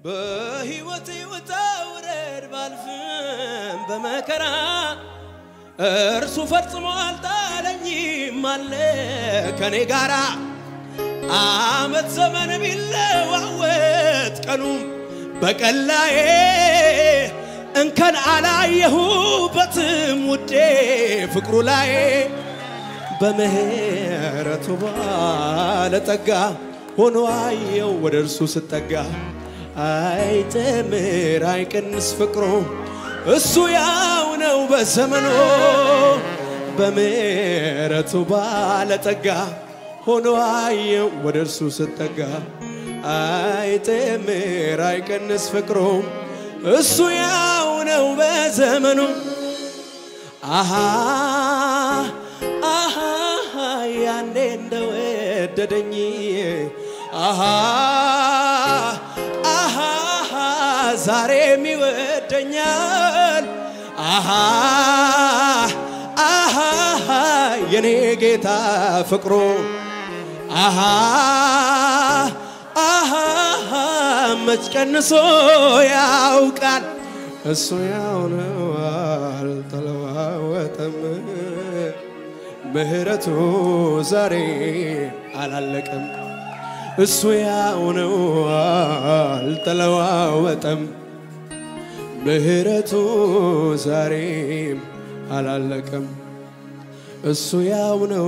በሕይወቴ ውጣ ውረድ ባልፍም በመከራ እርሱ ፈጽሞ አልጣለኝም አለ ከኔ ጋራ አመት ዘመን ቢለዋወጥ ቀኑም በቀላዬ እንከን አላየሁበትም ውዴ ፍቅሩ ላይ በምህረቱ ባለጠጋ ሆኖ አየው ወደ እርሱ ስጠጋ አይጨምር አይቀንስ ፍቅሩ እሱ ያው ነው በዘመኑ በምህረቱ ባለጠጋ ሆኖ አየው ወደ እርሱ ስጠጋ አይጨምር አይቀንስ ፍቅሩ እሱ ያው ነው በዘመኑ አሃ አሃ ያኔ እንደወደደኝ አሃ አሃ ዛሬም ይወደኛል አሃ አሃ የኔ ጌታ ፍቅሩ አሃ አሃ መች ቀንሶ ያውቃል እሱ ያው ነው አልተለዋወጠም ምህረቱ ዛሬ አላለቀም እሱ ያው ነው አልተለዋወጠም ምህረቱ ዛሬም አላለቀም እሱ ያው ነው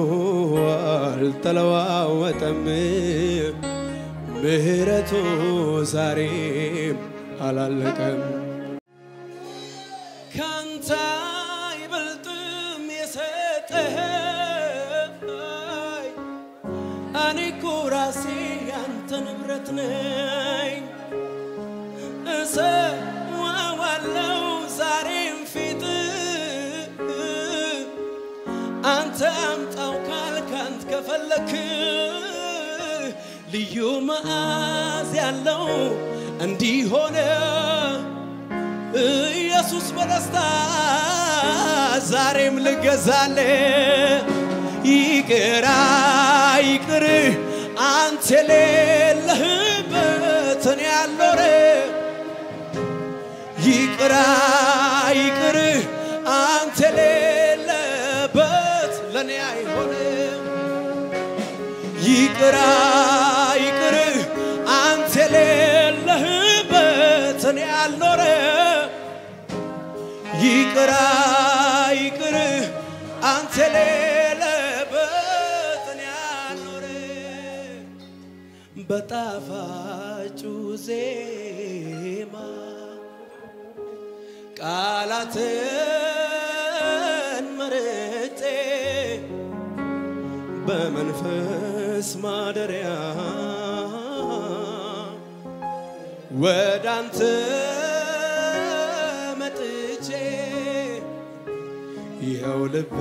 አልተለዋወጠም ምህረቱ ዛሬም አላለቀም ካንተ አይበልጥም የሰጠኸኝ እኔ እኮ ራሴ ያንተ ንብረት ነኝ እሰዋዋለው ዛሬም ፊት አንተ አምጣው ካልክ አንተ ከፈለክ ልዩ መዓዝ ያለው እንዲሆነ ኢየሱስ በደስታ ዛሬም ልገዛለ ይቅራ ይቅር አንተ የሌለህበት እኔ ያልኖረ ይቅራ ይቅር አንተ የሌለበት ለእኔ አይሆንም ይቅራ ይቅር አንተ የሌለህበት እኔ ያልኖረ ይቅራ ይቅር አንተ የሌለበት እኔ ያልኖረ በጣፋጩ ዜማ ቃላትን መርጬ በመንፈስ ማደሪያ ወደ አንተ መጥቼ ይኸው ልቤ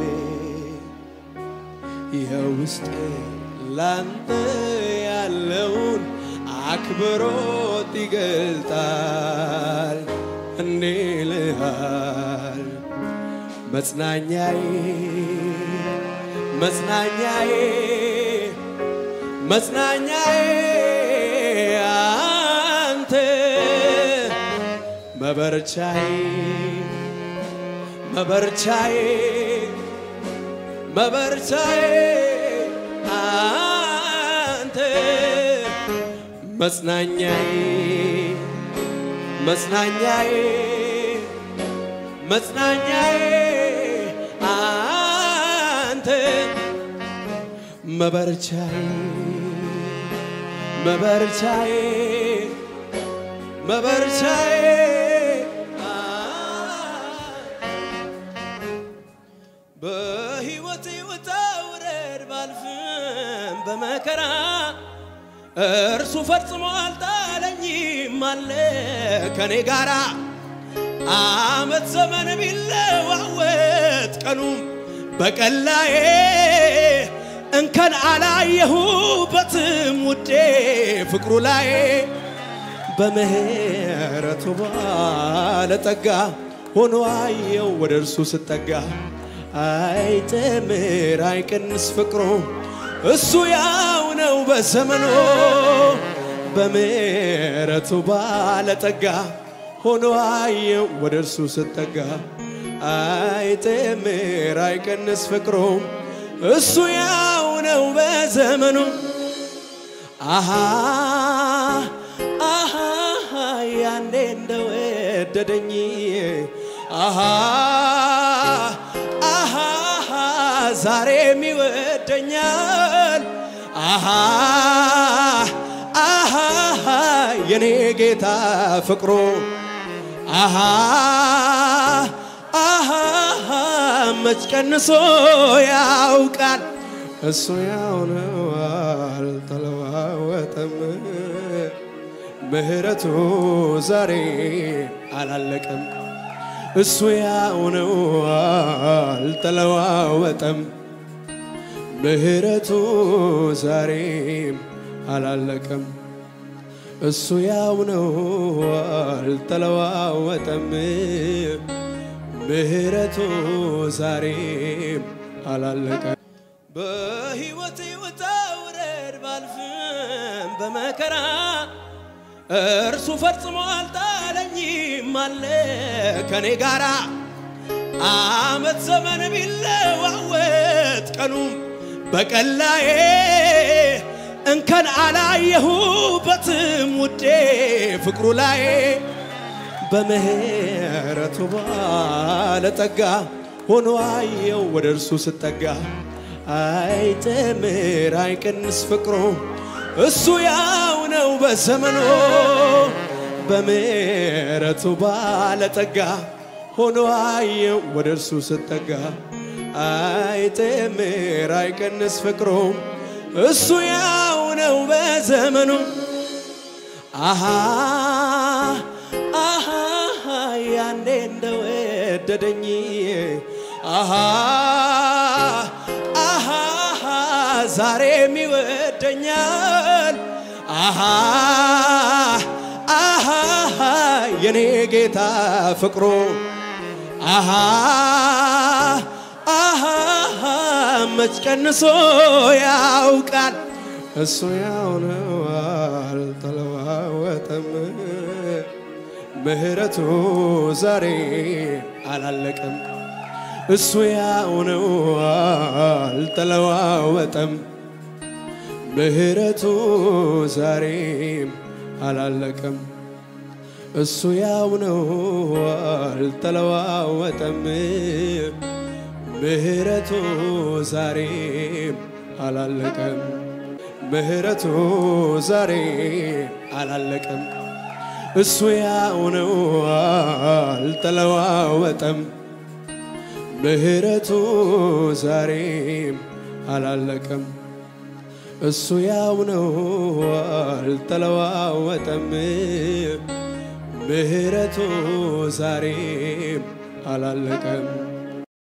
ይኸው ውስጤ ላንተ ያለውን አክብሮት ይገልጣል እንዴ ልሃል መጽናኛዬ መጽናኛዬ መጽናኛዬ አንተ መበርቻዬ መበርቻዬ መበርቻዬ አንተ መጽናኛዬ መጽናኛዬ መጽናኛዬ አንተ መበርቻዬ መበርቻዬ መበርቻዬ በሕይወቴ ውጣ ውረድ ባልፍም በመከራ እርሱ ፈጽሞ አልጣለኝም አለ ከኔ ጋራ አመት ዘመን ቢለዋወጥ ቀኑም በቀላዬ እንከን አላየሁበትም ውዴ ፍቅሩ ላይ በምህረቱ ባለጠጋ ሆኖ አየው ወደ እርሱ ስጠጋ አይጨምር አይቀንስ ፍቅሩ እሱ ያው ነው በዘመኑ በምሕረቱ ባለጠጋ ሆኖ አየው ወደ እርሱ ስጠጋ አይጥምር አይቀንስ ፍቅሩ እሱ ያው ነው በዘመኑ አሃ አሃ ያኔ እንደወደደኝ አሃ አሃ ዛሬም ይወደኛል አሃ አሃ የኔ ጌታ ፍቅሩ አሃ አሃ መች ቀንሶ ያውቃል እሱ ያው ነው አልተለዋወጠም ምሕረቱ ዛሬ አላለቀም እሱ ያው ነው አልተለዋወጠም ምሕረቱ ዛሬም አላለቀም እሱ ያው ነው አልተለዋወጠም ምሕረቱ ዛሬም አላለቀም በሕይወቴ ውጣ ውረድ ባልፍም በመከራ እርሱ ፈጽሞ አልጣለኝም አለ ከኔ ጋራ አመት ዘመን ቢለዋወጥ ቀኑም በቀላዬ እንከን አላየሁበትም ውዴ ፍቅሩ ላይ በምሕረቱ ባለጠጋ ሆኖ አየው ወደ እርሱ ስጠጋ አይጥምር አይቀንስ ፍቅሩ እሱ ያው ነው በዘመኑ በምሕረቱ ባለጠጋ ሆኖ አየው ወደ እርሱ ስጠጋ አይጥምር አይቀንስ ፍቅሩ እሱ ያው ነው በዘመኑ አሃ አሃ ያኔ እንደወደደኝ አሃ አሃ ዛሬም ይወደኛል አሃ አሃ የኔ ጌታ ፍቅሩ አሃ አሃ መች ቀንሶ ያውቃል እሱ ያው ነው አልተለዋወጠም ምሕረቱ ዛሬ አላለቀም እሱ ያው ነው አልተለዋወጠም ምሕረቱ ዛሬም አላለቀም እሱ ያው ነው አልተለዋወጠም ምሕረቱ ዛሬም አላለቀም ምሕረቱ ዛሬም አላለቀም እሱ ያው ነው አልተለዋወጠም ምሕረቱ ዛሬም አላለቀም እሱ ያው ነው አልተለዋወጠም ምሕረቱ ዛሬም አላለቀም